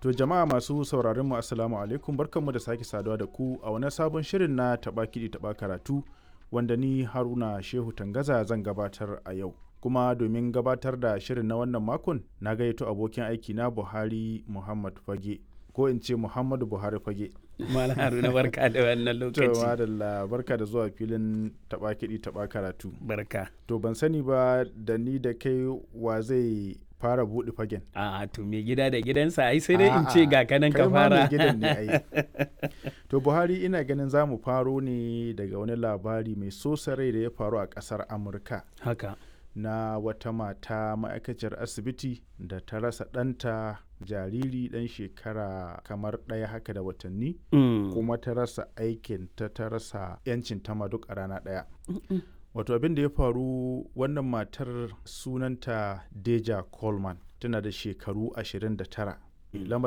To jama'a masu sauraron mu assalamu alaikum barkanmu da sake saduwa da ku a wani sabon shirin na taɓa kiɗi taɓa karatu wanda ni Haruna Shehu Tangaza zan gabatar a yau. Kuma domin gabatar da shirin na wannan makon na gayyato abokin aiki na Buhari Muhammad Fage ko in ce Muhammadu Buhari Fage. Malam Haruna barka da wannan To lokaci. madalla barka da zuwa filin taɓa kiɗi taɓa karatu. Barka. To ban sani ba da ni da kai wa zai fara buɗe fagen. A to me gida da gidansa ai sai dai in A'a, ce ga kanan kai ka ma mai fara. gidan ne ai. To Buhari ina ganin za mu faro ne daga wani labari mai sosa rai da ya faru a ƙasar Amurka Haka. na wata mata ma'aikaciyar asibiti da ta rasa ɗanta jariri ɗan shekara kamar ɗaya haka da watanni Mm. kuma ta rasa aikin ta ta rasa 'yancin ta ma duk a rana ɗaya. Wato abin da ya faru wannan matar sunanta Deja Coleman tana da shekaru 29. Lamarin